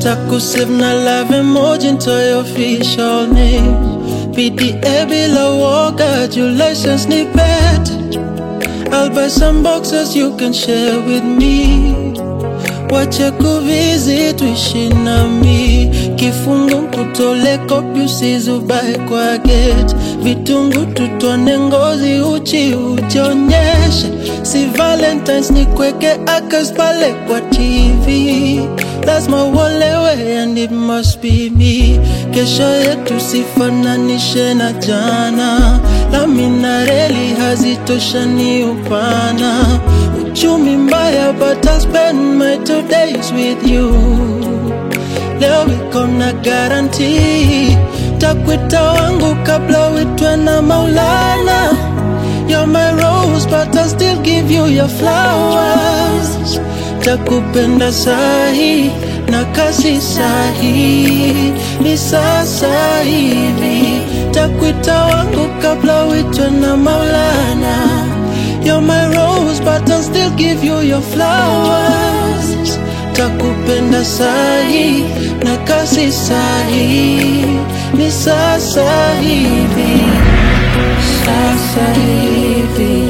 takusave na love emoji ntoe official name PDA bila woga juu license ni bet I'll buy some boxes you can share with me wache kuvisit tuishi nami kifungu kutole kopi usizubae kwa gate vitungu tutone ngozi uchi ujionyeshe si valentines ni kweke akas pale kwa tv lazima uolewe and it must be me kesho yetu sifananishe na jana lami na reli hazitoshani upana uchumi mbaya but I'll spend my two days with you leo iko na garanti takwita wangu kabla uitwe na maulana You're my rose but I'll still give you your flowers takupenda sahi na kasi sahi ni sasa hivi takwita wangu kabla uitwe na maulana You're my rose but I'll still give you your flowers takupenda sahi na kasi sahi ni sasa hivi sasa hivi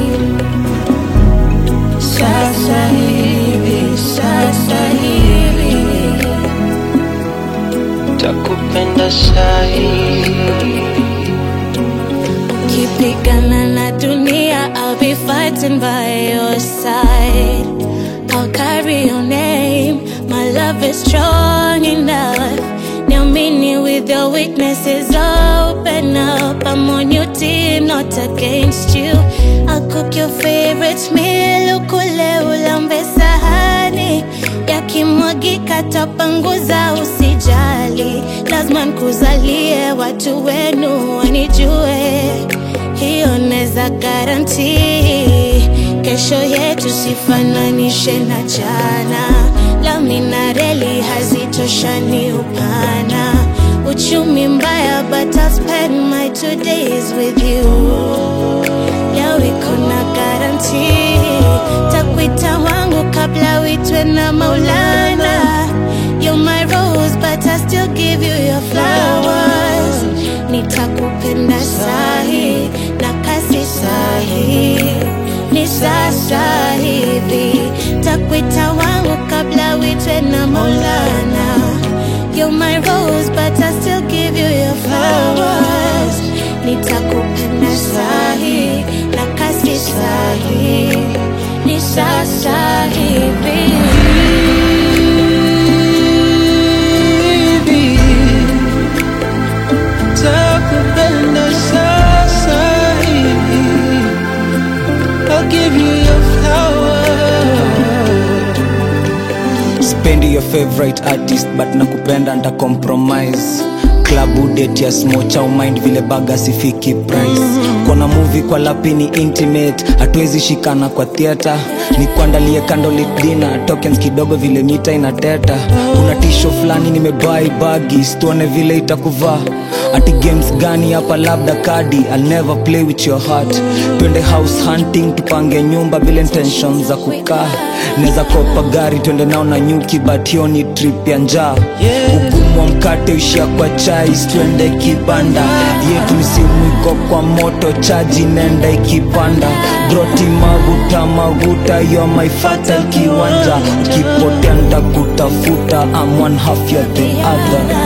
sasa hivi sasa hivi takupenda sahi Kipigana na dunia, I'll be fighting by your side. I'll carry your name. My love is strong enough. Niamini with your weaknesses, open up. I'm on your team, not against you. I'll cook your favorite meal, ukule ulambe sahani. Yakimwagika tapanguza, usijali. Lazima nikuzalie, watu wenu wanijue hiyo neza garanti kesho yetu sifananishe na jana lami na reli hazitoshani upana uchumi mbaya but I'll spend my two days with you leo iko na garanti takwita wangu kabla uitwe na maulana You're my rose but I still give you your flowers nitakupenda sahi na kasi sahi ni sasa hivi takwita wangu kabla uitwe na maulana You're my rose but I still give you your flowers nitakupenda sahi na kasi sahi ni sasa hivi hivi takupenda sasa hivi I'll give you your flowers spendi your favorite artist but nakupenda nta compromise klabu date ya smocha umind vile baga sifiki price kona movie kwa lapini intimate hatuwezi shikana kwa theatre ni kuandalie candlelit dinner tokens kidogo vile mita inateta kuna tisho fulani nimebai bagi stuone vile itakuvaa ati games gani hapa labda kadi I'll never play with your heart twende house hunting tupange nyumba bila intention za kukaa neza kopa gari twende nao na nyuki but hiyo ni trip ya njaa Yeah. ugumu wa mkate ushia kwa chai twende kibanda yetu msimu iko kwa moto chaji nenda ikipanda broti maguta maguta yo my fatal kiwanja ukipotea ntakutafuta I'm one half you're the other